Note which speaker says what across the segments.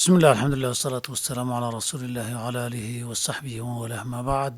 Speaker 1: بسم الله الحمد لله والصلاة والسلام على رسول الله وعلى آله وصحبه وله ما بعد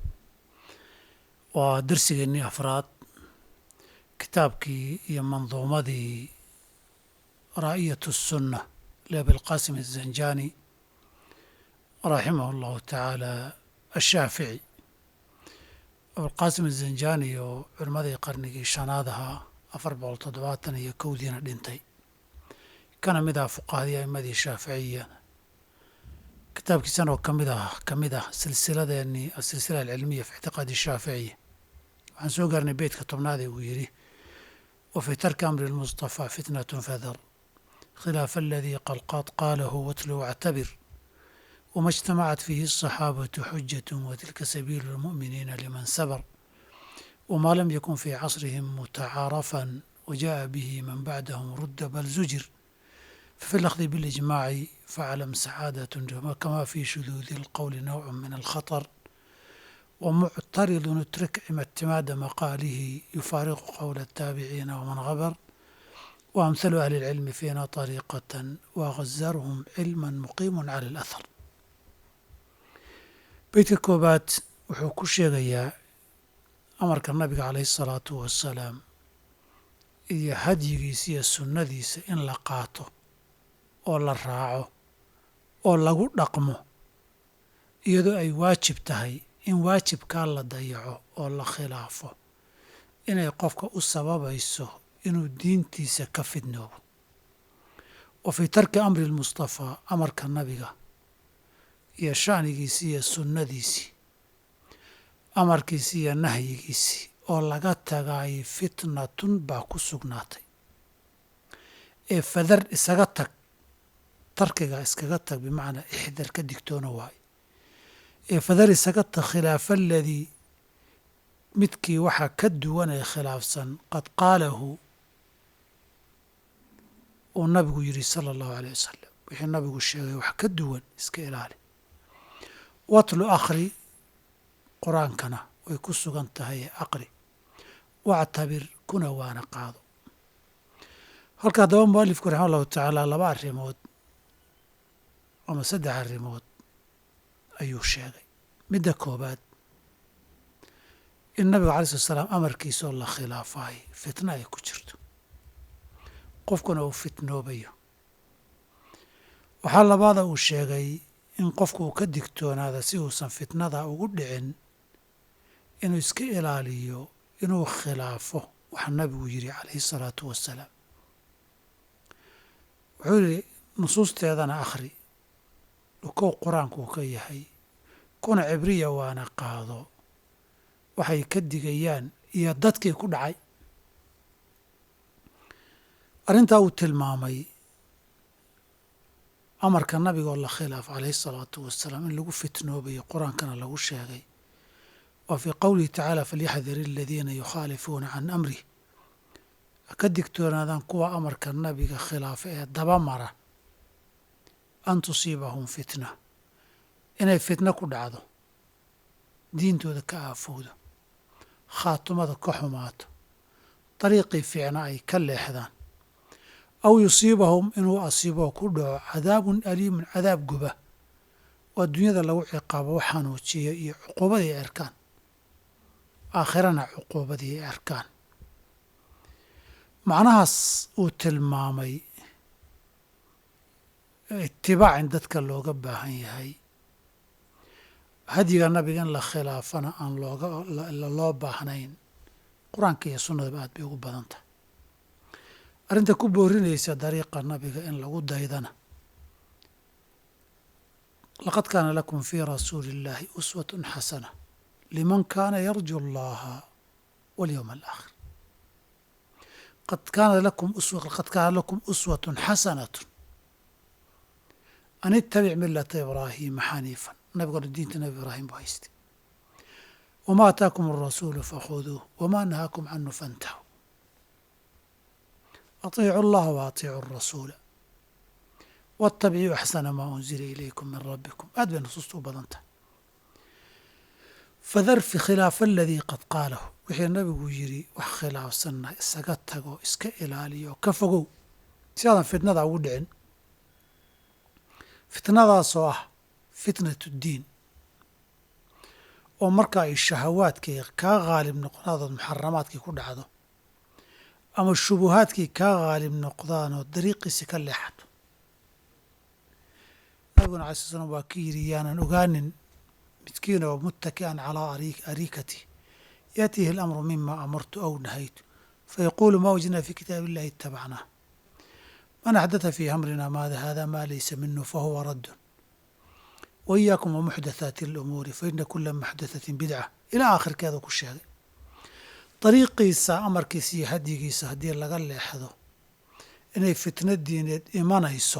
Speaker 1: waa darsigeennii afraad kitaabkii iyo manduumadii raa'iyatu الsunna liabilqasim الزanjani raximah اllahu tacaala ashaafici abilqasim الزanjani oo culimmadii qarnigii shanaad ahaa afar boqol toddobaatan iyo kowdiina dhintay kana mid ah fuqahadii a'imadii shaaficiya kitaabkiisan oo kamid ah ka mid ah silsiladeennii asilsila alcilmiya fi ictiqaadi shaaficiya waxaan soo gaarnay beytka tobnaadee uu yidhi wa fii tarki amri lmustafaa fitnatun fadar khilaafa aladii qalqaad qaalahu watlu wactabir wama اجtamacat fiihi الصaxaabatu xujat watilka sabiilu اlmu'miniina liman sabar wma lam yakun fii casrihim mutacaarafan wajaءa bihi man bacdahum rudda bal zujir ففي الأخذ بالإجماع فاعلم سعادة كما في شذوذ القول نوع من الخطر ومعترض اترك اعتماد مقاله يفارق قول التابعين ومن غبر وأمثل أهل العلم فينا طريقة وغزرهم علما مقيم على الأثر بيت كوبات wuxuu ku sheegayaa amarka nabiga calayhi الsalaatu wasalaam iyo hadyigiisa iyo sunnadiisa in la qaato oo la raaco oo lagu dhaqmo iyadoo ay waajib tahay in waajibkaa la dayaco oo la khilaafo inay qofka u sababayso inuu diintiisa ka fidnoobo wa fii tarki amri lmustafaa amarka nabiga iyo sha'nigiisii iyo sunnadiisii amarkiisii iyo nahyigiisii oo laga tagaay fitnatun baa ku sugnaatay ee fadar isaga tag tarkiga iskaga tag bimacnaa ixdar ka digtoona waayo ee fadar isaga tag khilaafa aladii midkii waxaa ka duwan ee khilaafsan qad qaalahu uu nabigu yidhi sala allahu aleyh wasalam wixii nabigu sheegay wax ka duwan iska ilaali watlu akhri qur-aankana way ku sugan tahay ee aqri wactabir kuna waana qaado halka haddaba mualifku raxima allahu tacaala laba arrimood ama saddex arrimood ayuu sheegay midda koobaad in nabiga alai slat slaam amarkiisaoo la khilaafaay fitna ay ku jirto qofkuna uu fitnoobayo waxaa labaada uu sheegay in qofku uu ka digtoonaada si uusan fitnada ugu dhicin inuu iska ilaaliyo inuu khilaafo waxa nabigu yidhi calayhi salaatu wasalaam wuxuu yidhi nusuusteedana akhri dhukow qur-aankuu ka yahay kuna cibriya waana qaado waxay ka digayaan iyo dadkii ku dhacay arrintaa uu tilmaamay amarka nabigaoo la khilaaf calayhi salaatu wasalaam in lagu fitnoobayo qur-aankana lagu sheegay wa fii qowlihi tacaala falyaxdar aladiina yukhaalifuuna can amrih ka digtoonaadaan kuwa amarka nabiga khilaafa ee daba mara an tusiibahum fitna inay fitno ku dhacdo diintooda ka aafowdo khaatumada ka xumaato dariiqii fiicna ay ka leexdaan aw yusiibahum inuu asiiboo ku dhaco cadaabun aliimun cadaab guba oo adduunyada lagu ciqaabo wax xanuujiya iyo cuquubadii ay arkaan aakhirana cuquubadii ay arkaan macnahaas uu tilmaamay itibaac in dadka looga baahan yahay hadyiga nabiga in la khilaafana aan looga loo baahnayn qur-aanka iyo sunnadaba aad bay ugu badan tahay arrinta ku boorinaysa dariiqa nabiga in lagu daydana laqad kaana lakum fii rasuuli illaahi uswatun xasana liman kaana yarju allaha walyowma alaakhir qad kaana lakum qad kaana lakum uswatun xasanatun an ittabic milata ibraahiima xaniifan nabigona diinta nabi ibraahim buu haystay wama ataakum alrasuulu fakhuduuh wama nahaakum canhu fantahu atiicu allaha wa atiicu arasuula waاtabicuu axsana maa unzila ilaykum min rabbikum aad bay nusuusta u badan tahay fadar fi khilaafa aladii qad qaalahu wixii nabigu yidhi wax khilaafsanna isaga tago iska ilaaliyo ka fogow si aadan fitnada ugu dhicin fitnadaasoo ah fitnatu ddiin oo marka ay shahawaadkii kaa haalib noqdaadood muxaramaadkii ku dhacdo ama shubuhaadkii kaa haalib noqdaanoo dariiqiisi ka leexato nabiguna alai sl slam waa ka yidhi yaanan ogaanin midkiin oo muttaki'an calaa ariikati yaatiihi alamru mima amartu aw nahaytu fayaquulu ma wajadna fi kitaabi illahi itabacnaa man axdatha fii amrina maada hada ma laysa minu fahuwa raddun wa iyaakum wa muxdathaati alumuuri fa ina kula muxdathatin bidca ilaa aakhirkeeda ku sheegay dariiqiisa amarkiisa iyo hadyigiisa haddii laga leexdo inay fitna diineed imanayso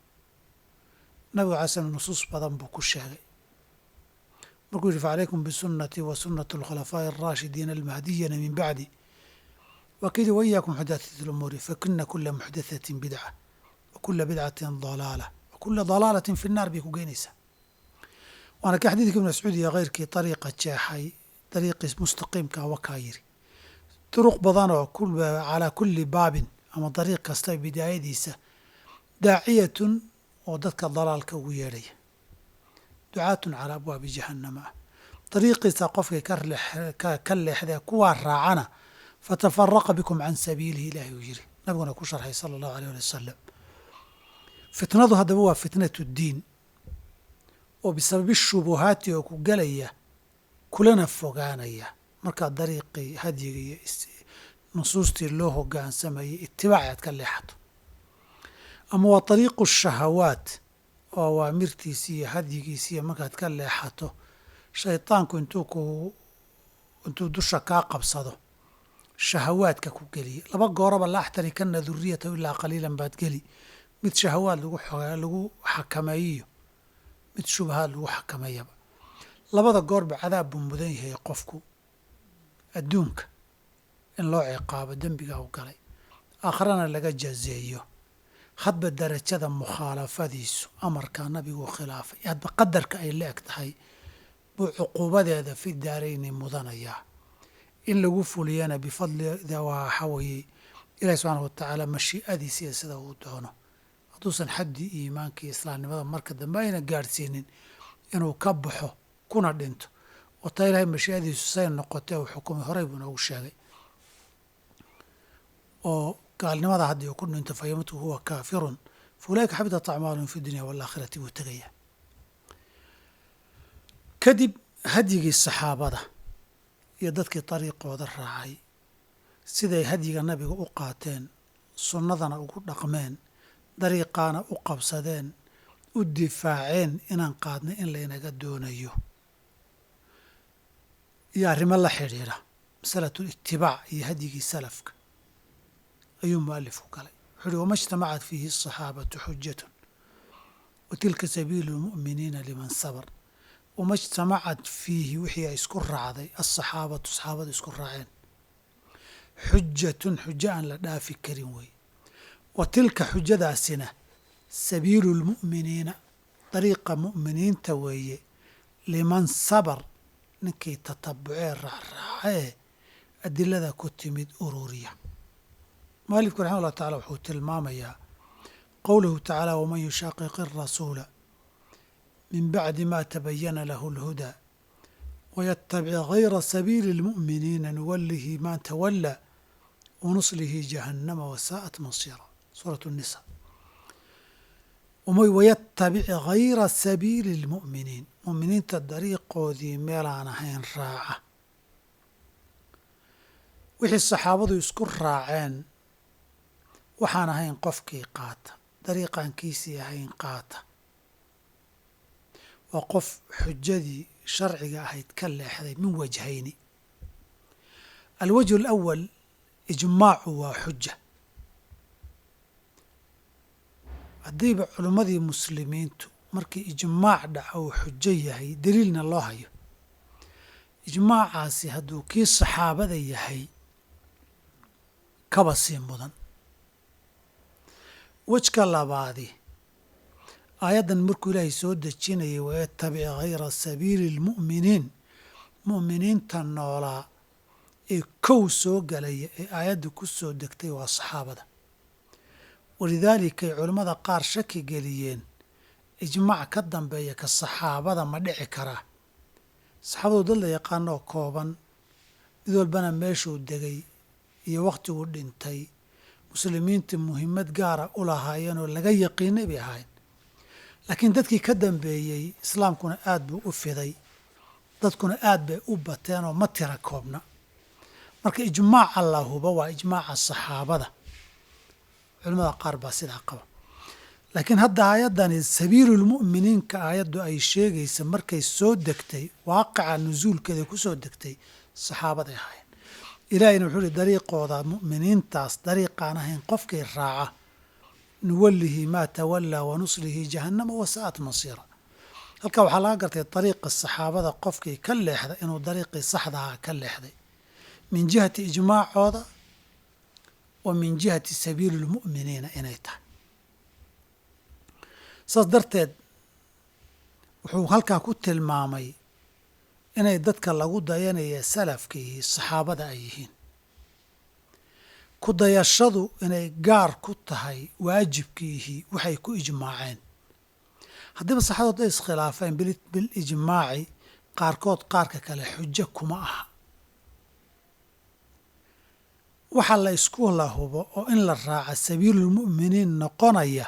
Speaker 1: nabigu alay slam nusuus badan buu ku sheegay markuu yihi facalaykum bisunatii wa sunati alkhulafaa'i alraashidiina almahdiyina min bacdi waa ka yidhi wa iyaakum muxdathaati alumuuri fakina kula muxdathatin bidca wa kula bidcatin dalaala wa kula dalaalatin fi nnaar bay ku geynaysaa waana ka xadiidka ibn mascuud iyo keyrkii dariiqa jeexay dariiqii mustaqiimka wakaa yiri duruq badan oo calaa kulli baabin ama dariiq kasta bidaayadiisa daaciyatun oo dadka dalaalka ugu yeedhaya ducaatun calaa abwaabi jahannama ah dariiqiisa qofkay ka leexdee kuwaa raacana fatafaraqa bikum can sabiilihi ilaahi uu yiri nabiguna ku sharxay sala allahu aleyh ali wasalam fitnadu haddaba waa fitnatu ddiin oo bisababi shubuhaati oo ku gelaya kulana fogaanaya markaa dariiqii hadyiga iyo nusuustii loo hogaansamayay itibaaci aad ka leexato ama waa dariiqu shahawaat oo awaamirtiisi iyo hadyigiisi iyo markaad ka leexato shaydaanku intuu ku intuu dusha kaa qabsado shahawaadka ku geliya laba gooraba la axtarikana duriyatahu ilaa qaliilan baad geli mid shahawaad lagu lagu xakameeyiyo mid shubahaad lagu xakameeyaba labada goorba cadaab buu mudan yahay qofku adduunka in loo ciqaabo dembiga u galay aakharana laga jazeeyo hadba darajada mukhaalafadiisu amarkaa nabigu khilaafay hadba qadarka ay la eg tahay buu cuquubadeeda fi daarayni mudanayaa in lagu fuliyana bifadlida waxa weeye ilahi subxaana wa tacaala mashii'adiisa iyo sida uu doono hadduusan xaddii iimaanka iyo islaamnimada marka dambe ayna gaadhsiinin inuu ka baxo kuna dhinto oo taa ilahay mashii'adiisu say noqotee uu xukumay horey buu noogu sheegay oo gaalnimada haddii uu ku dhinto fa yamutu huwa kaafirun fa ulaika xabitat acmaalum fi dunya waalaakhirati wuu tegaya kadib hadyigii saxaabada iyo dadkii dariiqooda raacay siday hadyiga nabiga u qaateen sunnadana ugu dhaqmeen dariiqaana u qabsadeen u difaaceen inaan qaadnay in laynaga doonayo iyo arrimo la xidhiidha masalatu litibaac iyo hadyigii salafka ayuu mualifku galay wuxuu uhi wama ijtamacat fiihi asaxaabatu xujatun wa tilka sabiilu lmu'miniina liman sabr wama ijtamacat fiihi wixii ay isku raacday asaxaabatu saxaabadu isku raaceen xujatun xujo aan la dhaafi karin wey wa tilka xujadaasina sabiilu lmu'miniina dariiqa mu'miniinta weeye liman sabar ninkii tatabucee raacraaca ee adilada ku timid ururiya mualifku raxima ullah tacala wuxuu tilmaamayaa qowluhu tacaala waman yushaaqiqi arasuula min bacdi ma tabayana lahu اlhudaa wayatabic gayra sabiili اlmu'miniina nuwalihi ma tawalaa wanuslihi jahannama wasaa'at masiira suurat الnisa wayatabic gayra sabiili اlmu'miniin mu'miniinta dariiqoodii meelaan ahayn raaca wixii saxaabadu isku raaceen waxaan ahayn qofkii qaata dariiqaankiisii ahayn qaata waa qof xujadii sharciga ahayd ka leexday min wajhayni alwajhu alawal ijmaacu waa xuja haddiiba culimmadii muslimiintu markii ijmaac dhaca uu xujo yahay daliilna loo hayo ijmaacaasi hadduu kii saxaabada yahay kaba sii mudan wejka labaadi aayaddan markuu ilaahay soo dejinayay wayatabic hayra sabiili اlmu'miniin mu'miniinta noolaa ee kow soo galaya ee aayadda ku soo degtay waa saxaabada walidaalika ay culammada qaar shaki geliyeen ijmaac ka dambeeya ka saxaabada ma dhici karaa saxaabadu dad la yaqaanoo kooban mid walbana meeshuu degay iyo wakhtiguu dhintay muslimiinta muhiimad gaara u lahaayeen oo laga yaqiinay bay ahaayeen laakiin dadkii ka dambeeyey islaamkuna aad buu u fiday dadkuna aad bay u bateen oo ma tira koobna marka ijmaaca la hubo waa ijmaaca saxaabada culimmada qaar baa sidaa qaba laakiin hadda aayaddani sabiilulmu'miniinka aayaddu ay sheegaysa markay soo degtay waaqica nusuulkeeda ku soo degtay saxaabaday ahaayeen ilaahiyna wuxuu ihi dariiqooda mu'miniintaas dariiqaan ahayn qofkii raaca nuwallihi maa tawallaa wa nuslihi jahannama wasa'at masiira halkaa waxaa laga gartay dariiqa saxaabada qofkii ka leexda inuu dariiqii saxdahaa ka leexday min jihati ijmaacooda wa min jihati sabiili lmu'miniina inay tahay saas darteed wuxuu halkaa ku tilmaamay inay dadka lagu dayanaya salafkiihi saxaabada ay yihiin ku dayashadu inay gaar ku tahay waajibkiihi waxay ku ijmaaceen haddiiba saxaabadu ay iskhilaafeen bilijmaaci qaarkood qaarka kale xujo kuma aha waxa la isku lahubo oo in la raaca sabiilulmu'miniin noqonaya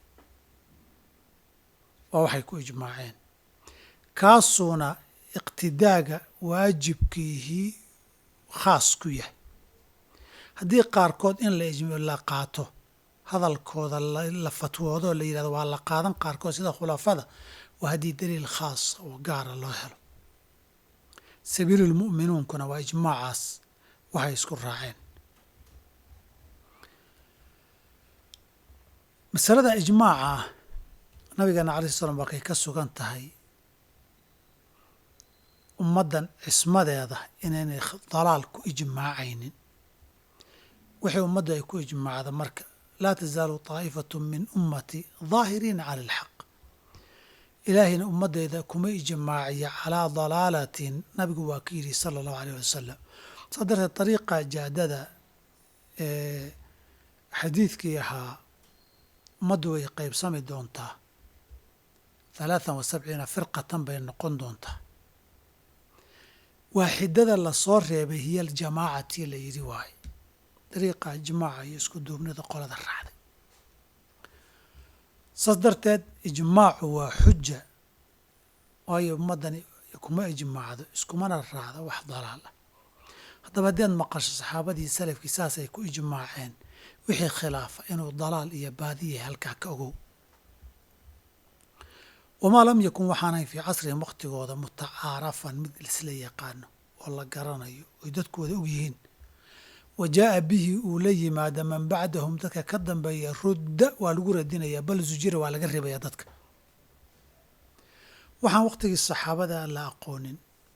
Speaker 1: waa waxay ku ijmaaceen kaasuuna iqtidaaga waajibkiihii khaas ku yahay haddii qaarkood in la qaato hadalkooda la fatwoodo la yidhahdo waa la qaadan qaarkood sida khulafada waa haddii daliil khaasa oo gaara loo helo sabiilulmu'minuunkuna waa ijmaacaas waxay isku raaceen masalada ijmaaca ah nabigeena alai slam waa kay ka sugan tahay ummaddan cismadeeda inaynay dalaal ku ijmaacaynin wixii ummaddu ay ku ijmaacda marka laa tasaalu taa'ifatu min ummati daahiriina cala alxaq ilaahayna ummaddayda kuma ijmaaciya calaa dalaalatin nabigu waa ka yidhi sala allahu aleyh wasalam saa darteed dariiqa jaadada ee xadiidkii ahaa ummaddu way qaybsami doontaa halaathan wa sabciina firqatan bay noqon doontaa waaxidada lasoo reebay hiya aljamaacati la yidhi waaye dariiqa ijmaaca iyo isku duubnida qolada raacday saas darteed ijmaacu waa xuja waayo ummaddani kuma ijmaacdo iskumana raacdo wax dalaal ah haddaba haddaad maqasho saxaabadii salafkii saasay ku ijmaaceen wixii khilaafa inuu dalaal iyo baadiyahay halkaa ka ogow wamaa lam yakun waxaanayn fii casrihim wakhtigooda mutacaarafan mid isla yaqaano oo la garanayo oy dadkooda og yihiin wa jaa'a bihi uu la yimaada man bacdahum dadka ka dambeeya rudda waa lagu radinayaa bal zujira waa laga rebayaa dadka waxaan wakhtigii saxaabada la aqoonin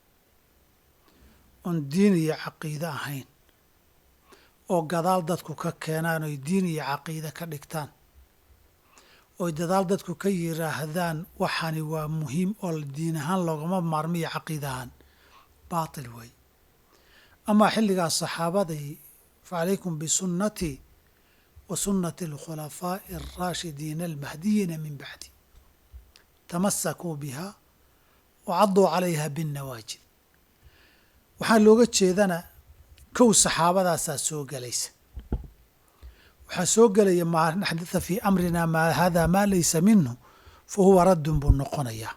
Speaker 1: oon diin iyo caqiide ahayn oo gadaal dadku ka keenaan oy diin iyo caqiide ka dhigtaan oy dadaal dadku ka yiraahdaan waxani waa muhiim oo diin ahaan loogama maarmiyo caqiid ahaan baatil wey amaa xilligaas saxaabadii fa calaykum bisunnatii wa sunnati alkhulafaa'i alraashidiina almahdiyiina min bacdi tamasakuu biha wa cadduu calayha binnawaajid waxaa looga jeedana kow saxaabadaasaa soo gelaysa waxaa soo gelaya maa naxdatha fii amrina maa hada maa laysa minhu fa huwa raddun buu noqonayaa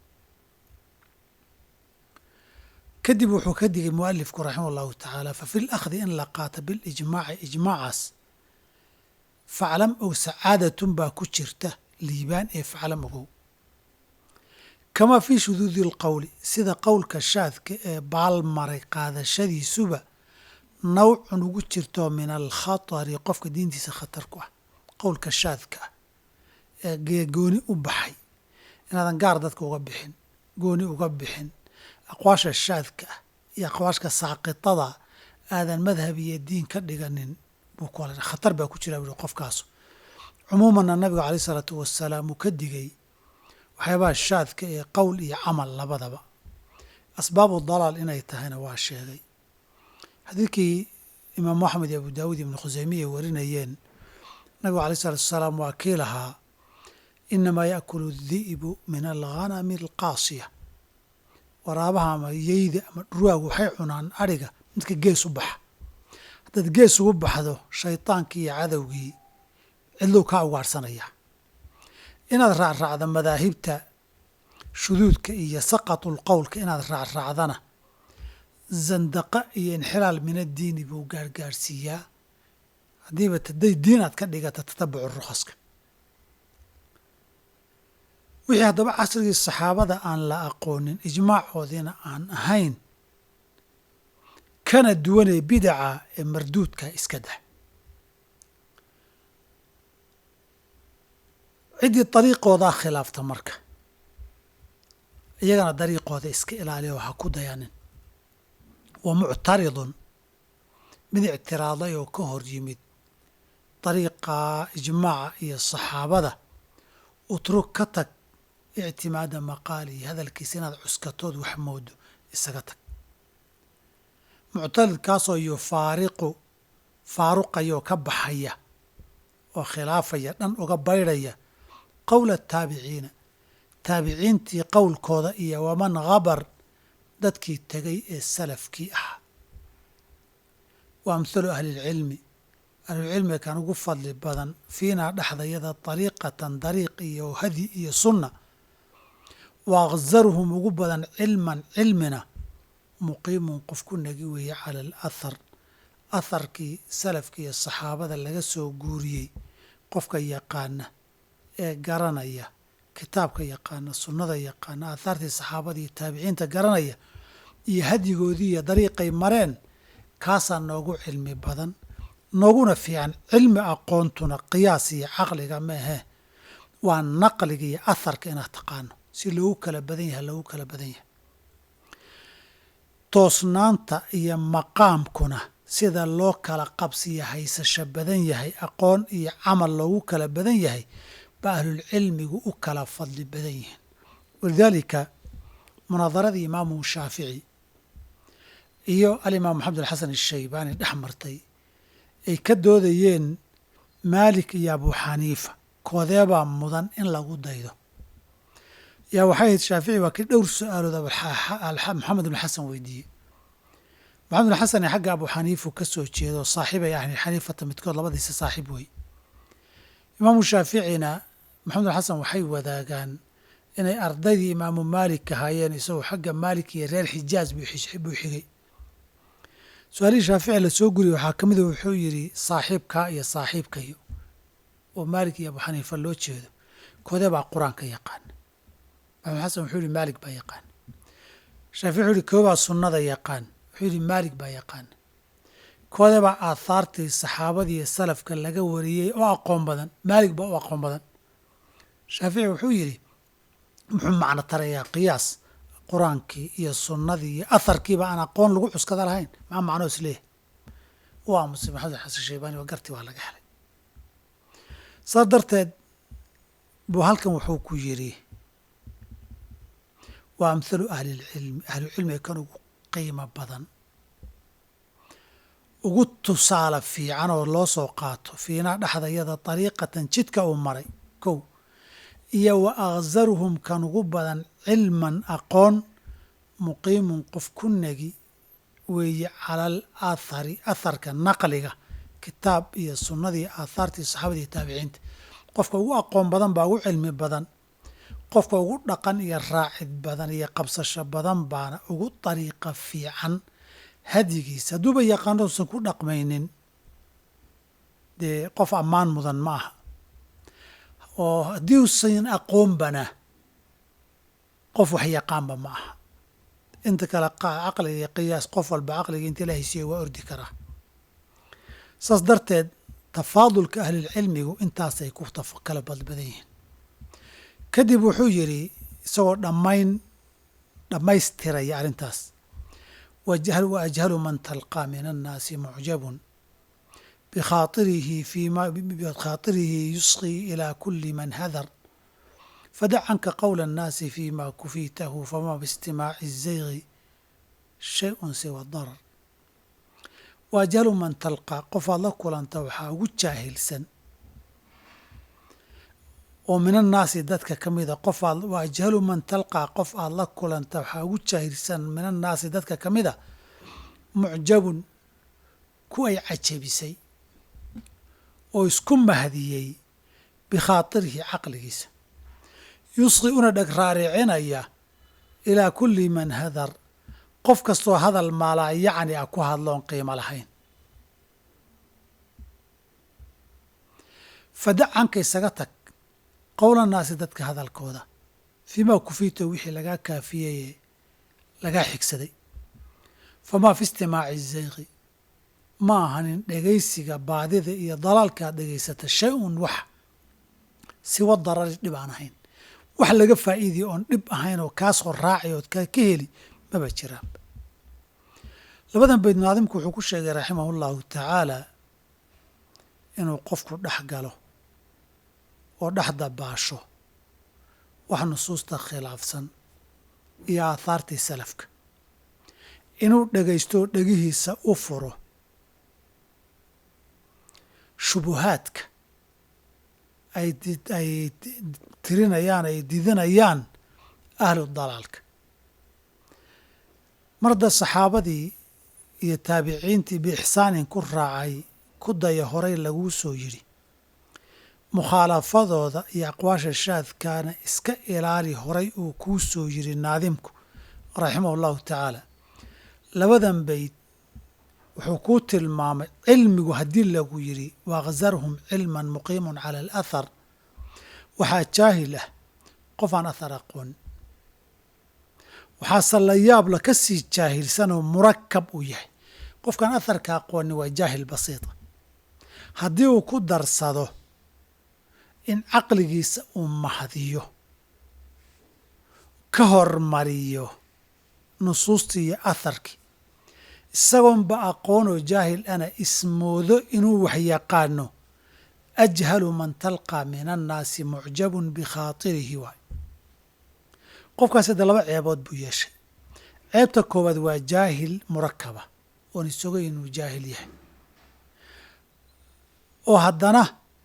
Speaker 1: kadib wuxuu ka digay mualifku raximah allahu tacaala fa fi lakhdi in la qaato bilijmaaci ijmaacaas faclam ow sacaadatun baa ku jirta liibaan ee faclam ogow kamaa fii shuduudi alqowli sida qowlka shaadka ee baalmaray qaadashadiisuba nawcun ugu jirtoo min alkhatari qofka diintiisa khatar ku ah qowlka shaadka ah ee geegooni u baxay inaadan gaar dadka uga bixin gooni uga bixin aqwaasha shaadka ah iyo aqwaashka saaqitada aadan madhab iyo diin ka dhiganin buu ku hal khatar baa ku jira buui qofkaas cumuumanna nabigu caleyh isalaatu wasalaam uu ka digay waxyaabaha shaadka ee qowl iyo camal labadaba asbaabu dalaal inay tahayna waa sheegay xadiidkii imaamu axmed iyo abu daawuud ibnu khuseymiya warinayeen nabigu aleyh isalaatu wasalaam waa kii lahaa inamaa yaakulu di'bu min alghanami alqaasiya waraabaha ama yeyda ama dhurwaagu waxay cunaan adhiga midka gees u baxa haddaad gees ugu baxdo shaydaankii iyo cadowgii cidlow kaa ugaadhsanayaa inaad raacraacda madaahibta shuduudka iyo saqatul qowlka inaad raacraacdana zandaqa iyo inxilaal min addiini buu gaargaarhsiiyaa haddiiba taday diin aad ka dhigata tatabucu rukhaska wixii haddaba casrigii saxaabada aan la aqoonin ijmaacoodiina aan ahayn kana duwanee bidaca ee marduudka iska dah ciddii dariiqoodaa khilaafta marka iyagana dariiqooda iska ilaaliya oo ha ku dayanin wa muctaridun mid ictiraaday oo ka hor yimid dariiqa ijmaaca iyo saxaabada utrug ka tag ictimaada maqaalihi hadalkiisa inaad cuskatood wax moodo isaga tag muctaridkaasoo yufaariqu faaruqaya oo ka baxaya oo khilaafaya dhan uga baydhaya qowla ataabiciina taabiciintii qowlkooda iyo waman habar dadkii tegay ee salafkii ahaa wa amhalu ahlilcilmi ahlulcilmiga kan ugu fadli badan fiinaa dhexdayada dariiqatan dariiq iyo hadi iyo sunna wa akzaruhum ugu badan cilman cilmina muqiimun qof ku nagi weeye cala alathar atharkii salafka iyo saxaabada laga soo guuriyey qofka yaqaana ee garanaya kitaabka yaqaana sunnada yaqaana aathaartii saxaabada iyo taabiciinta garanaya iyo hadyigoodii iyo dariiqay mareen kaasaa noogu cilmi badan nooguna fiican cilmi aqoontuna qiyaas iyo caqliga ma ahee waa naqliga iyo atharka inaad taqaano si loogu kala badan yahay loogu kala badan yahay toosnaanta iyo maqaamkuna sida loo kala qabsiyo haysasho badan yahay aqoon iyo camal loogu kala badan yahay ba ahlulcilmigu u kala fadli badan yihiin walidaalika munaadaradii imaamu shaafici iyo alimaam maxamed alxasan ashaybaani dhex martay ay ka doodayeen maalik iyo abu xaniifa koodeebaa mudan in lagu daydo yaa waxay ahayd shaafici waa kii dhowr su-aalood maxamed ibn xasan weydiiyey maxamed ibn xasan xagga abu xaniifu ka soo jeedo saaxiibay ahni xaniifata midkood labadiisa saaxiib wey imaamu shaaficina maxamed ibn xasan waxay wadaagaan inay ardaydii imaamu maalik ahaayeen isagoo xagga maalik iyo reer xijaaz buu xigay su-aalihii shaafici lasoo guriyey waxaa ka mida wuxuu yidhi saaxiibkaa iyo saaxiibkayo oo maalik iyo abu xaniifa loo jeedo koodee baa qur-aanka yaqaan maxamed xasan wuxuu yihi maalik baa yaqaan shaafici wuxuu yihi koobaa sunnada yaqaan wuxuu yihi maalik baa yaqaan koodee baa aathaartii saxaabadii iyo salafka laga wariyey oo aqoon badan maalik baa u aqoon badan shaafici wuxuu yidhi muxuu macno tarayaa qiyaas qur-aankii iyo sunnadii iyo atharkiiba aan aqoon lagu cuskada lahayn maxaa macnoo is leeyahay u aamusay maxamed xasan shaybaani waa gartii waa laga helay saas darteed buu halkan wuxuu ku yidhi waa amhalu ahlilcilmi ahlucilmiga kan ugu qiimo badan ugu tusaale fiican oo loo soo qaato fiinaa dhexdayada dariiqatan jidka uu maray kow iyo wa akhzaruhum kan ugu badan cilman aqoon muqiimun qof ku negi weeye calal aathari atharka naqliga kitaab iyo sunnadii aathaartii saxaabada iyo taabiciinta qofka ugu aqoon badan baa ugu cilmi badan qofka ugu dhaqan iyo raacid badan iyo qabsasho badan baana ugu dariiqa fiican hadyigiisa hadduuba yaqaano usan ku dhaqmaynin dee qof ammaan mudan ma aha oo haddii usan aqoonbana qof wax yaqaanba ma aha inta kale caqliga iyo qiyaas qof walba caqliga inta la haysiiyo waa ordi karaa saas darteed tafaadulka ahlilcilmigu intaasay ku kala badbadan yihiin kadib wuxuu yidhi isagoo dhammayn dhammaystiraya arrintaas wa ajhalu man talqaa min annaasi mucjabun bikhaatirihi fima bikhaatirihi yusqii ilaa kuli man hadar fadac canka qowla annaasi fima kufiitahu fama biistimaaci الzaygi shay-un siwa darar wa ajhalu man talqaa qofaad la kulanta waxaa ugu jaahilsan oo min annaasi dadka ka mida qof aad wa ajhalu man talqaa qof aad la kulanta waxaa ugu jaahilsan min annaasi dadka ka mida mucjabun ku ay cajabisay oo isku mahdiyey bikhaatirihi caqligiisa yusqi una dheg raaricinaya ilaa kulli man hadar qof kastoo hadal maalaa yacni ah ku hadloon qiimo lahayn fadac canka isaga tag qowlannaasi dadka hadalkooda fiimaa kufiito wixii lagaa kaafiyeye lagaa xigsaday famaa fi istimaaci zayqi ma ahanin dhegaysiga baadida iyo dalaalka aad dhegaysata shay-un wax siwa darari dhib aan ahayn wax laga faa'iidiya oon dhib ahayn oo kaasoo raaci ood ka heli maba jiraan labadan bayd naadimku wuxuu ku sheegay raximahu llahu tacaala inuu qofku dhex galo oo dhex dabaasho wax nusuusta khilaafsan iyo aahaartii salafka inuu dhegaysto oo dhegihiisa u furo shubuhaadka ay ay tirinayaan ay didinayaan ahlu dalaalka marda saxaabadii iyo taabiciintii biixsaanin ku raacay ku daya horay laguu soo yidhi mukhaalafadooda iyo aqwaasha shaadkaana iska ilaali horay uu kuu soo yidhi naadimku raximahu llahu tacaala labadan bayd wuxuu kuu tilmaamay cilmigu haddii lagu yidhi waakhzarhum cilman muqiimun cala alathar waxaa jaahil ah qof aan athar aqoon waxaase la yaabla ka sii jaahilsanoo murakab uu yahay qofkaan atharka aqooni waa jaahil basiita haddii uu ku darsado in caqligiisa uu mahdiyo ka hormariyo nusuustii iyo atharkii isagoonba aqoonoo jaahil ana ismoodo inuu wax yaqaano ajhalu man talqaa min annaasi mucjabun bikhaatirihi waay qofkaas hadda laba ceebood buu yeeshay ceebta koowaad waa jaahil murakaba oon isogay inuu jaahil yahay oo haddana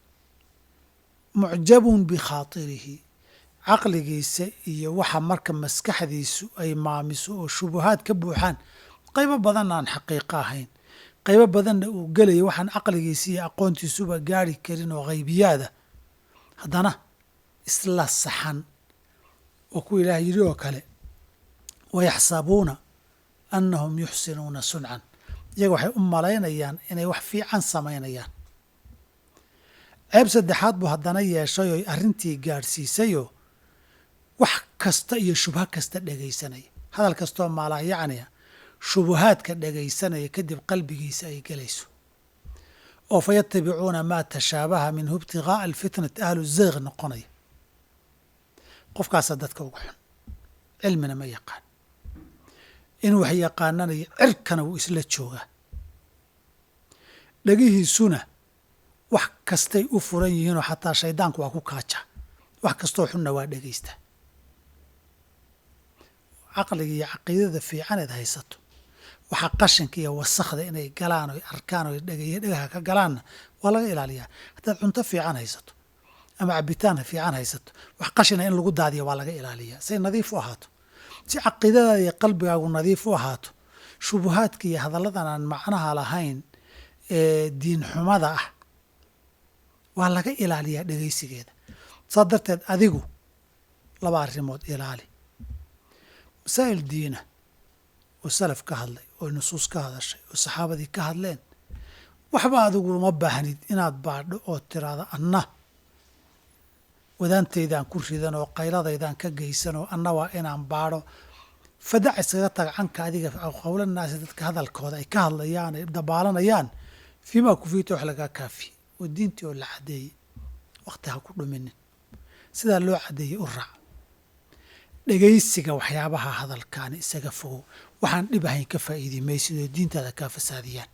Speaker 1: mucjabun bikhaatirihi caqligiisa iyo waxa marka maskaxdiisu ay maamiso oo shubuhaad ka buuxaan qaybo badanna aan xaqiiqo ahayn qaybo badanna uu gelaya waxaan caqligiisa iyo aqoontiisuba gaari karin oo haybiyaada haddana isla saxan oo ku ilaah yidhi oo kale wayaxsabuuna annahum yuxsinuuna suncan iyaga waxay u malaynayaan inay wax fiican samaynayaan ceeb saddexaad buu haddana yeeshay oo arrintii gaadhsiisayoo wax kasta iyo shubho kasta dhegaysanaya hadal kastoo maalaa yacniya shubuhaadka dhegaysanaya kadib qalbigiisa ay gelayso oo fa yatabicuuna maa tashaabaha minhu ibtigaaa alfitnati ahlu zeyq noqonaya qofkaasa dadka uga xun cilmina ma yaqaan inuu wax yaqaananayo cirkana wuu isla joogaa dhegihiisuna wax kastay u furan yihiinoo xataa shaydaanku waa ku kaaja wax kastoo xunna waa dhegaystaa caqliga iyo caqiidada fiicaneed haysato waxaa qashinka iyo wasakhda inay galaan oy arkaan oy dhegaya dhegaha ka galaanna waa laga ilaaliyaa haddaad cunto fiican haysato ama cabitaan fiican haysato wax qashina in lagu daadiya waa laga ilaaliyaa say nadiif u ahaato si caqiidadaada iyo qalbigaagu nadiif u ahaato shubuhaadka iyo hadalladan aan macnaha lahayn ee diin xumada ah waa laga ilaaliyaa dhegaysigeeda saa darteed adigu laba arrimood ilaali masaa'il diina oo salaf ka hadlay oo nusuus ka hadashay oo saxaabadii ka hadleen waxba adigu uma baahnid inaad baadho oo tiraado anna wadaantaydaan ku ridan oo qayladaydaan ka geysan oo anna waa inaan baadho fadac iskaga taga canka adiga qowlanaasi dadka hadalkooda ay ka hadlayaan ay dabaalanayaan fiimaa kufiita wax lagaa kaafiye oo diintii oo la caddeeyey wakhti ha ku dhuminin sidaa loo caddeeyey u raac dhegaysiga waxyaabaha hadalkaani isaga fogow waxaan dhib ahayn ka faa'iidi maysid oo diintaada kaa fasaadiyaan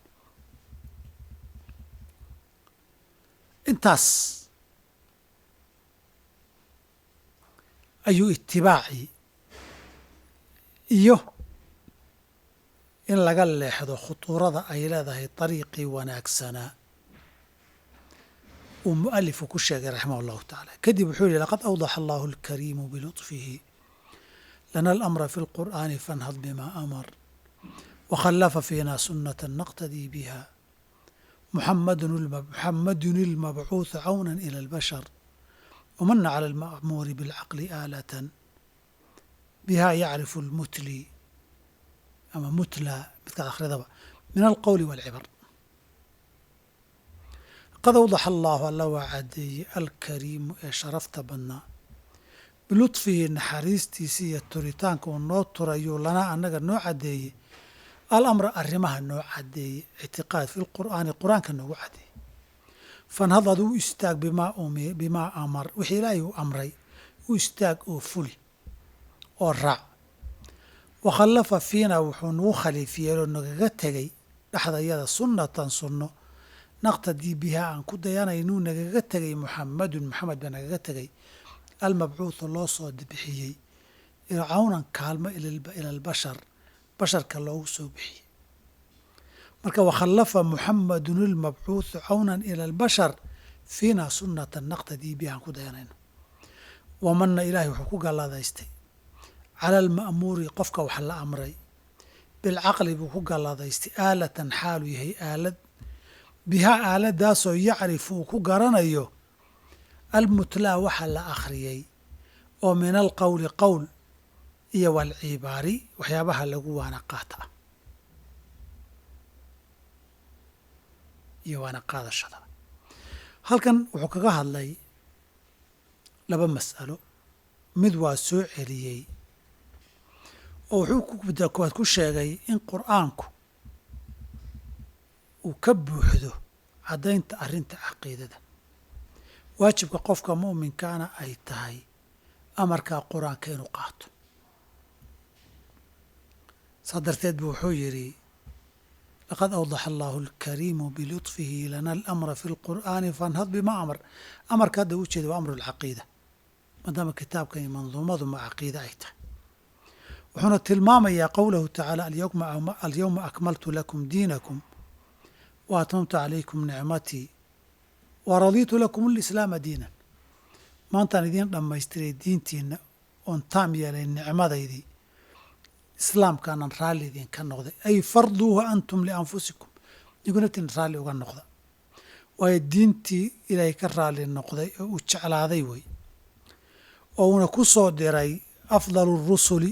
Speaker 1: intaas ayuu itibaacii iyo in laga leexdo khutuurada ay leedahay dariiqii wanaagsanaa uu mualifu ku sheegay raximah allahu tacaala kadib wuxuu yihi laqad awdaxa allahu alkariimu bilutfihi lana alamra fi lqur'aani fanhad bima amar wakhallafa fiina sunata naqtadii biha muxamadun ilmabcuuثu cawna ila albashar wamana cala alma'muuri bilcaqli aalatan biha yacrifu lmutli ama mutla midkaad akhridaba min alqowli walcibar qad awdaxa allaahu alla waa caddeeyey alkariimu ee sharafta badnaa bilutfihi naxariistiisa iyo turitaanka uu noo turayuu lanaa annaga noo caddeeyey alamra arrimaha noo caddeeyey ictiqaad fi lqur'aani qur-aanka noogu caddeeyey fanhad ad u istaag bimaa amar wixii ilaahay uu amray u istaag oo fuli oo raac wakhallafa fiina wuxuu nagu khaliifiyeenoo nagaga tegey dhexdayada sunnatan sunno naqtadii bihaa aan ku dayanaynuu nagaga tegay muxamadun maxamed baa nagaga tegay almabcuudu loo soo bixiyey cawnan kaalmo ila albashar basharka loogu soo bixiyey marka wakhallafa muxamadun ilmabcuudu cawnan ila albashar fiina sunnatan naqtadii biha aan ku dayanayno wamana ilaahay wuxuu ku galladaystay cala alma'muuri qofka wax la amray bilcaqli buu ku galladaystay aalatan xaaluu yahay aalad bihaa aaladaasoo yacrifu uu ku garanayo almutlaa waxa la akhriyey oo min alqowli qowl iyo walcibaari waxyaabaha lagu waana qaata ah iyo waana qaadashada halkan wuxuu kaga hadlay laba mas'alo mid waa soo celiyey oo wuxuu ku koowaad ku sheegay in qur'aanku uu ka buuxdo caddaynta arrinta caqiidada waajibka qofka mu'minkaana ay tahay amarkaa qur-aanka inuu qaato saa darteed buu wuxuu yidhi laqad awdaxa allaahu alkariimu bilutfihi lana alamra fi lqur'aani fanhad bima amar amarka hadda u jeeda waa amru lcaqiida maadaama kitaabkan iyo manduumadu ma caqiida ay tahay wuxuuna tilmaamayaa qowlahu tacaala alyawma akmaltu lakum diinakum wa atmamtu calaykum nicmatii wa radiitu lakum alislaama diinan maantaan idiin dhammaystiray diintiina oon taam yeelay nicmadaydii islaamkaanan raalli idinka noqday ay farduuha antum lianfusikum igunaftiin raalli uga noqda waayo diintii ilaahay ka raalli noqday oo uu jeclaaday wey oo uuna ku soo diray afdalu rusuli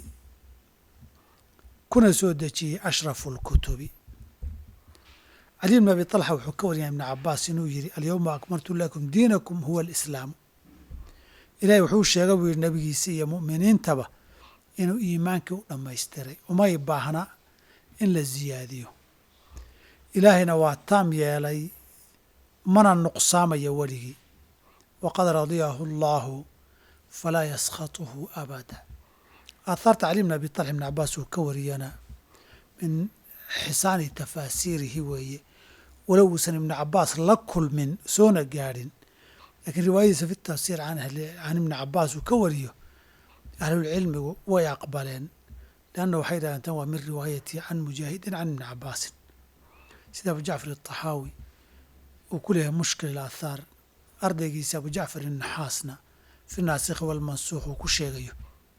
Speaker 1: kuna soo dejiyey ashrafu lkutubi cali bn abi طalxa wuxuu ka wariyay ibn cabaas inuu yidhi alyawma akmaltu lakum diinakum huwa alislaamu ilahay wuxuu sheega buu yidhi nabigiisa iyo mu'miniintaba inuu iimaankii u dhammaystiray umay baahna in la ziyaadiyo ilaahayna waa taam yeelay mana nuqsaamayo weligii waqad radiyahu allaahu falaa yaskhatuhu abada aathaarta cali bn abi طalxa ibn cabaas uu ka wariyana min xisaani tafaasiirihi weeye walow uusan ibnu cabaas la kulmin soona gaadhin laakiin riwaayadiisa fi tafsiir can ibni cabaas uu ka wariyo ahlulcilmigu way aqbaleen leanna waxay dhahdeen tan waa min riwaayati can mujaahidin can ibni cabaasin sida abu jacfar ataxaawi uu ku leeyahay mushkil ilaathaar ardaygiisa abu jacfar innaxaasna fi naasikhi walmansuukh uu ku sheegayo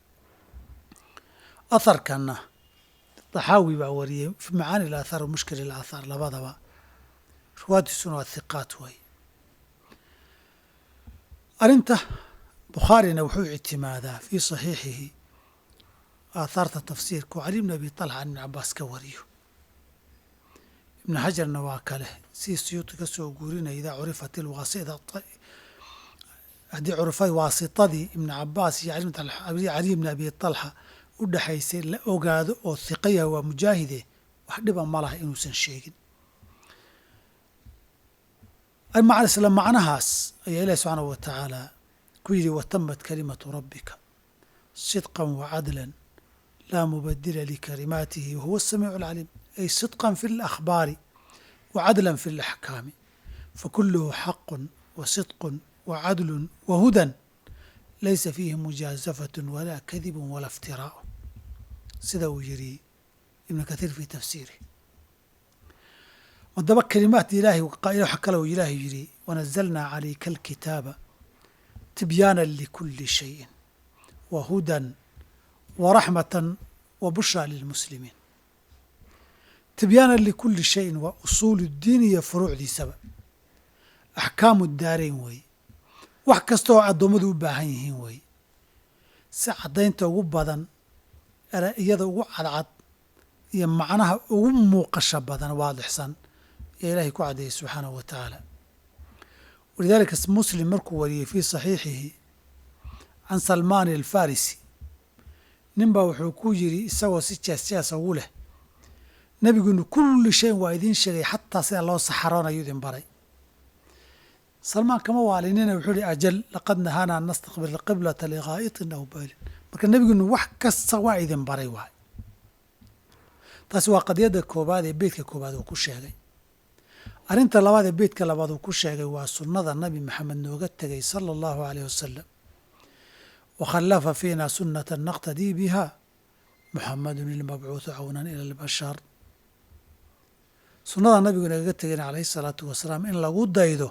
Speaker 1: atharkanna taxaawi baa wariyey fi macaani ilaathaar wa mushkil ilaathaar labadaba riwaayadiisuna waa hiqaat waaye arrinta bukhaarina wuxuu ictimaadaa fii saxiixihi aathaarta tafsiirka oo cali bn abi talxa can ibni cabaas ka wariyo ibnu xajarna waa kale si siyuuti ka soo guurinaya idaa curifat ilwaasida haddii curifay waasitadii ibnu cabaas iyo cali bni abi talxa u dhexaysay la ogaado oo hiqayaha waa mujaahide wax dhiba ma laha inuusan sheegin isla macnahaas ayaa ilahi subxaanahu wa tacaala ku yidhi watamat kalimatu rabbika sidqan wacadlan laa mubadila likalimaatihi wahuwa asamiicu alcaliim ay sidqan fi alakhbaari wacadlan fi alaxkaami fakuluhu xaqun wa sidqun wacadlun wahudan laysa fiihi mujaazafatun walaa kadibun walaa iftiraa'u sida uu yidhi ibnu kathiir fii tafsiirih haddaba kelimaadka ilaahay waxa kale uu ilaahay yidhi wanazalnaa calayka alkitaaba tibyaanan likulli shayin wa hudan wa raxmatan wa bushraa lilmuslimiin tibyaanan likulli shayin waa usuulu diin iyo furuucdiisaba axkaamu daarayn weeye wax kasta oo addoommadu u baahan yihiin weeye si caddaynta ugu badan iyada ugu cadcad iyo macnaha ugu muuqasha badan waadixsan ee ilaahay ku caddeeyey subxaanahu wa tacaala walidaalika muslim markuu wariyey fii saxiixihi can salmaani alfarisi nin baa wuxuu ku yidhi isagoo si jees jeesa ugu leh nebigunu kulli shayin waa idiin sheegay xataa sida loo saxaroonayo idin baray salmaan kama waalinina wuxuu ihi ajal laqad nahaana an nastaqbil alqiblata ligaa'itin aw baylin marka nebigunu wax kasta waa idin baray waay taasi waa qadiyadda koobaad ee beytka koobaad uu ku sheegay arrinta labaad ee beytka labaad uu ku sheegay waa sunnada nabi maxamed nooga tegay sala allahu aleyh wasalam wa khallafa fiina sunnata naqtadii biha muxamadun ilmabcuudu cawnan ila albashar sunnada nabigu nagaga tegayna calayhi salaatu wasalaam in lagu daydo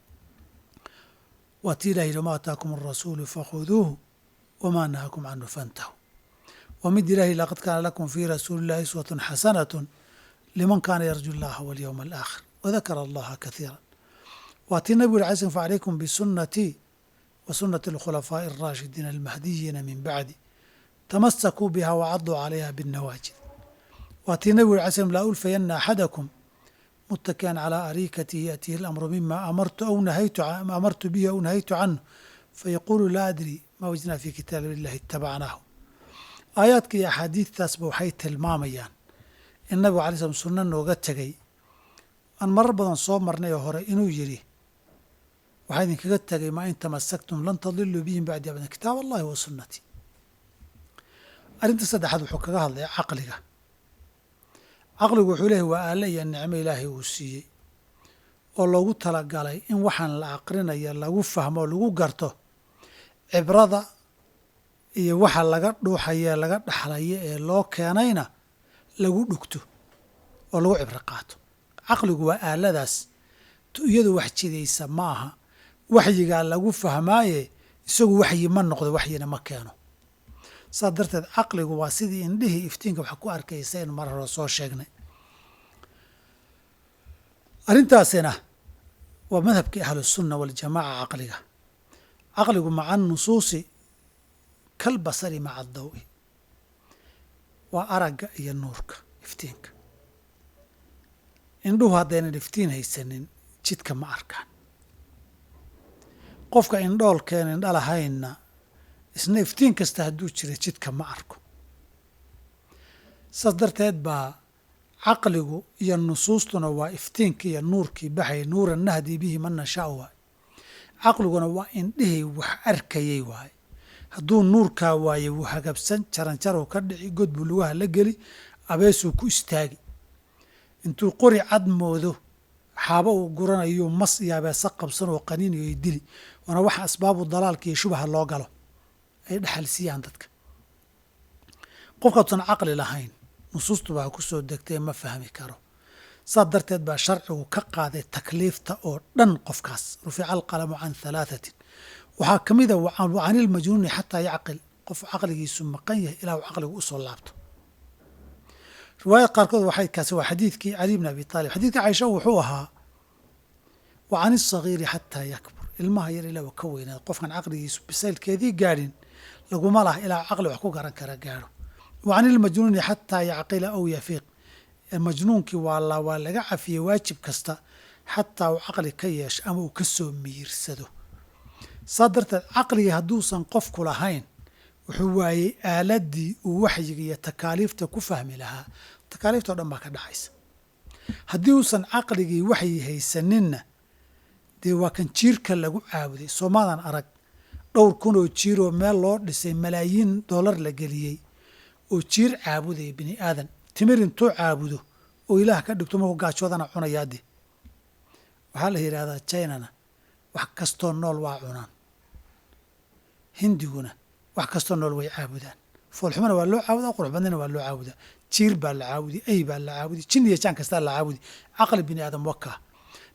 Speaker 1: waa tii ilah yidhi wama ataakum arasuulu fakhuduuhu wamaa nahakum canhu fantahu waa mid ilahi laqad kaana lakum fii rasuuli illahi iswatun xasanatun liman kaana yarju llaha walyowma alaakhir wadakara allaha kaiira waa tii nabigu yuri alay slm facalaykum bisunnatii wa sunnati alkhulafaa'i alraashidiina almahdiyiina min bacdi tamasakuu biha wacaduu calayha binnawaajid waa tii nabigu yuri alay slm laa ulfayanna axadakum mutakian calaa ariikatihi yaatihi alamru mima amartu aw nahaytu amartu bihi aw nahaytu canhu fayaquulu laa adri ma wajadnaa fi kitaabi illahi itabacnaahu aayaadka iyo axaadiidtaasba waxay tilmaamayaan in nabigu alay slm sunno nooga tegay aan marar badan soo marnay oo hore inuu yidhi waxaa idinkaga tegay maa in tamasaktum lan tadiluu bihim bacdi abadan kitaab allahi wa sunnatii arrinta saddexaad wuxuu kaga hadlaya caqliga caqligu wuxuu leeyahy waa aale iyo nicmo ilaahay uu siiyey oo loogu talagalay in waxaan la aqrinayo lagu fahmo oo lagu garto cibrada iyo waxa laga dhuuxaye laga dhaxlayo ee loo keenayna lagu dhugto oo lagu cibro qaato caqligu waa aaladaas iyadu wax jidaysa ma aha waxyigaa lagu fahmaaye isagu waxyi ma noqdo waxyina ma keeno saas darteed caqligu waa sidii indhihii iftiinka wax ku arkaysa in mar hore soo sheegnay arrintaasina waa madhabkii ahlusunna waljamaaca caqliga caqligu maca nusuusi kal basari maca dawi waa aragga iyo nuurka iftiinka indhuhu haddaynan iftiin haysanin jidka ma arkaan qofka indhoolkeen indha lahaynna isna iftiin kasta hadduu jira jidka ma arko saas darteed baa caqligu iyo nusuustuna waa iftiinkii iyo nuurkii baxay nuuran nahdii bihi man nashaau waay caqliguna waa indhihii wax arkayay waaye hadduu nuurkaa waaye wuu hagabsan jaranjaruu ka dhici god buu lugaha la geli abeesuu ku istaagi intuu qori cad moodo xaabo uu guranayo mas iyo abeesa qabsan oo qaniinayo ay dili waana waxa asbaabu dalaalka iyo shubaha loo galo ay dhexal siiyaan dadka qofkaatusan caqli lahayn nusuustuba ha ku soo degtee ma fahmi karo saas darteed baa sharcigu ka qaaday takliifta oo dhan qofkaas rufica alqalamu can halaathatin waxaa ka mid a canilmajnuuni xataa yacqil qof caqligiisu maqan yahay ilaa uu caqligu usoo laabto riwaayad qaarkood waxay kaasi waa xadiidkii cali bn abi taalib xadiidka caisha wuxuu ahaa wa can isagiiri xataa yakbur ilmaha yar ilaa ka weynaada qofkan caqligiisu bisaylkeedii gaadhin laguma laha ilaa caqli wax ku garan kara gaadho wa can ilmajnuuni xataa yacqila aw yafiiq majnuunkii waa la waa laga cafiyey waajib kasta xataa uu caqli ka yeesho ama uu ka soo miyirsado saa darteed caqligii hadduusan qofku lahayn wuxuu waayey aaladii uu waxyiga iyo takaaliifta ku fahmi lahaa takaaliifta o dhan baa ka dhacaysa haddii uusan caqligii waxyi haysaninna dee waa kan jiirka lagu caabuday soomaadan arag dhowr kun oo jiir oo meel loo dhisay malaayiin dollar la geliyey oo jiir caabudaya bini aadan timir intuu caabudo oo ilaah ka dhigto markuu gaajoodana cunayaade waxaa la yidhahdaa jinana wax kastoo nool waa cunaan hindiguna wax kastoo nool way caabudaan foolxumana waa loo caabudaa qurux badnina waa loo caabudaa jiir baa la caabudi ay baa la caabudi jin iyo jaan kastaa la caabudi caqli bini aadam wakaa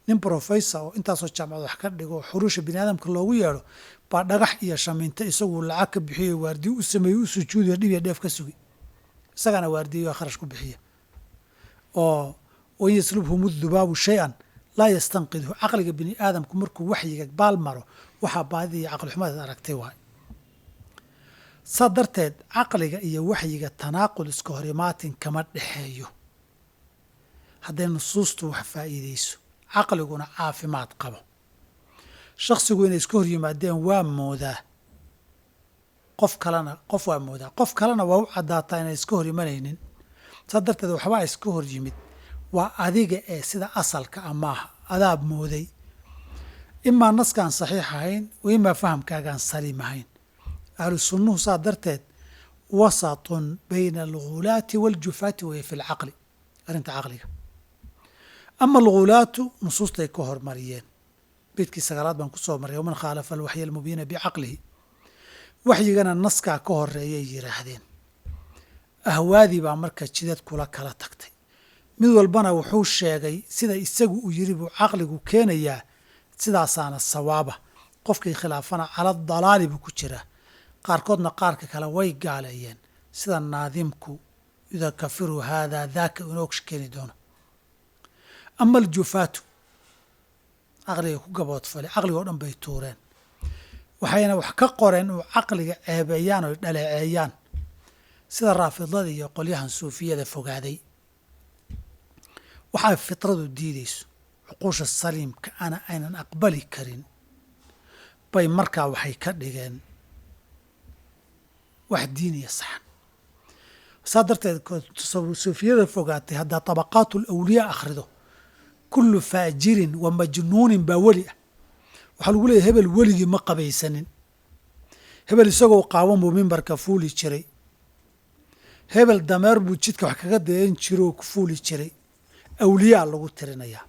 Speaker 1: nin professor oo intaasoo jaamacad wax ka dhigo xuruusha bini aadamka loogu yeedho baa dhagax iyo shamiinto isagu lacag ka bixiyo waardiyo u sameeyo u sujuudiyo dhib iyo dheef ka sugi isagana waardiyo kharash ku bixiya oo wain yaslubhum dubaabu shay-an laa yastanqidhu caqliga bini aadamku markuu waxyiga baal maro waxaa baadida iyo caqli xumadeed aragtay waay saa darteed caqliga iyo waxyiga tanaaqul iska hor imaatin kama dhexeeyo hadday nusuustu wax faa'iideyso caqliguna caafimaad qabo shaksigu inay iska hor yimaadeen waa moodaa qof kalena qof waa moodaa qof kalena waa u caddaataa inay iska hor imanaynin saa darteed waxbaa iska hor yimid waa adiga ee sida asalka a maaha adaab mooday imaa naskaan saxiix ahayn wa imaa fahamkaagaan saliim ahayn ahlu sunnuhu saa darteed wasatun bayna algulaati waaljufaati waya fi lcaqli arrinta caqliga ama algulaatu nusuustay ka hormariyeen beydkii sagaalaad baan kusoo marray waman khaalafa alwaxya almubiina bicaqlihi waxyigana naskaa ka horeeyay yidhaahdeen ahwaadii baa marka jidad kula kala tagtay mid walbana wuxuu sheegay sida isagu uu yiri buu caqligu keenayaa sidaasaana sawaaba qofkii khilaafana cala dalaali buu ku jiraa qaarkoodna qaarka kale way gaaleeyeen sida naadimku yudakafiru haadaa daaka inoo keeni doono ama aljufaatu caqliga ku gaboodfale caqliga oo dhan bay tuureen waxayna wax ka qoreen uu caqliga ceebeeyaan oy dhaleeceeyaan sida raafidada iyo qolyahan suufiyada fogaaday waxay fitradu diidayso cuquusha saliimka ana aynan aqbali karin bay markaa waxay ka dhigeen wax diin iyo saxan saa darteed suufiyada fogaatay haddaa tabaqaatu alawliyaa akhrido kullu faajirin wa majnuunin baa weli ah waxaa lagu leeyahy hebel weligii ma qabaysanin hebel isagoo qaawan buu mimbarka fuuli jiray hebel dameer buu jidka wax kaga dayan jiroo ku fuuli jiray awliyaa lagu tirinayaa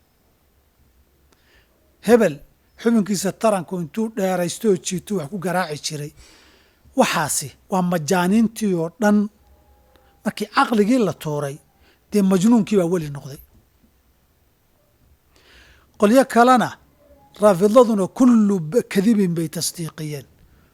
Speaker 1: hebel xubinkiisa taranku intuu dheeraysto oo jiituu wax ku garaaci jiray waxaasi waa majaaniintii oo dhan markii caqligii la tuuray dee majnuunkii baa weli noqday qolyo kalena raafidaduna kullu kadibin bay tasdiiqiyeen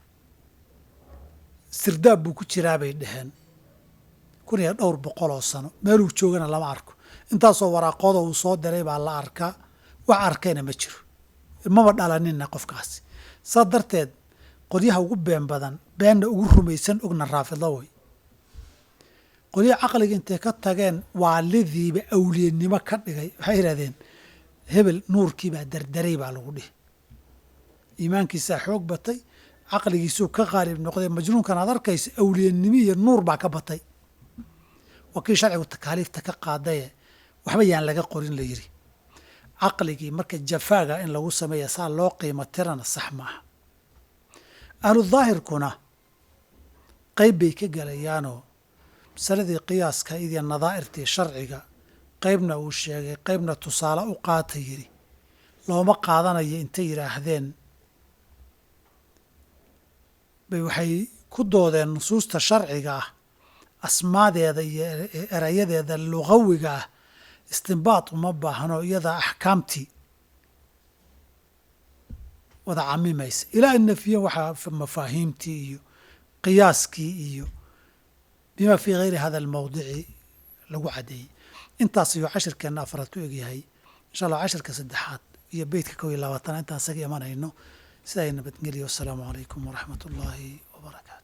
Speaker 1: sirdaab buu ku jiraa bay dhaheen kun iyo dhowr boqol oo sano meeluu joogana lama arko intaasoo waraaqooda uu soo diray baa la arkaa wax arkayna ma jiro maba dhalaninna qofkaasi saa darteed qolyaha ugu been badan beenna ugu rumaysan ogna raafidlo way qolyaha caqliga intay ka tageen waalidiiba awliyanimo ka dhigay waxay yidhahdeen hebel nuurkiibaa dardaray baa lagu dhihi iimaankiisaa xoog batay caqligiisuu ka qaalib noqday majnuunkan aad arkaysa awliyanimo iyo nuur baa ka batay waa kii sharcigu takaaliifta ka qaadaye waxba yaan laga qorin la yidhi caqligii marka jafaaga in lagu sameeya saa loo qiimo tirana sax maaha ahlu daahirkuna qayb bay ka gelayaanoo masaladii qiyaaska iyo nadaa'irtii sharciga qaybna uu sheegay qaybna tusaale u qaata yidhi looma qaadanayo intay yidhaahdeen bay waxay ku doodeen nusuusta sharciga ah asmaadeeda iyo erayadeeda lugawiga ah istinbaad uma baahno iyadaa axkaamtii wada camimaysa ilaa in nafiya waxaa mafaahiimtii iyo qiyaaskii iyo bima fii gayri hada almawdici lagu caddeeyey intaas ayuu cashirkeenna afraad ku egyahay insha allah cashirka saddexaad iyo beytka kow iyo labaatana intaan isaga imanayno sidaa nabadgeliya wassalaamu calaykum waraxmat ullaahi wabarakaatu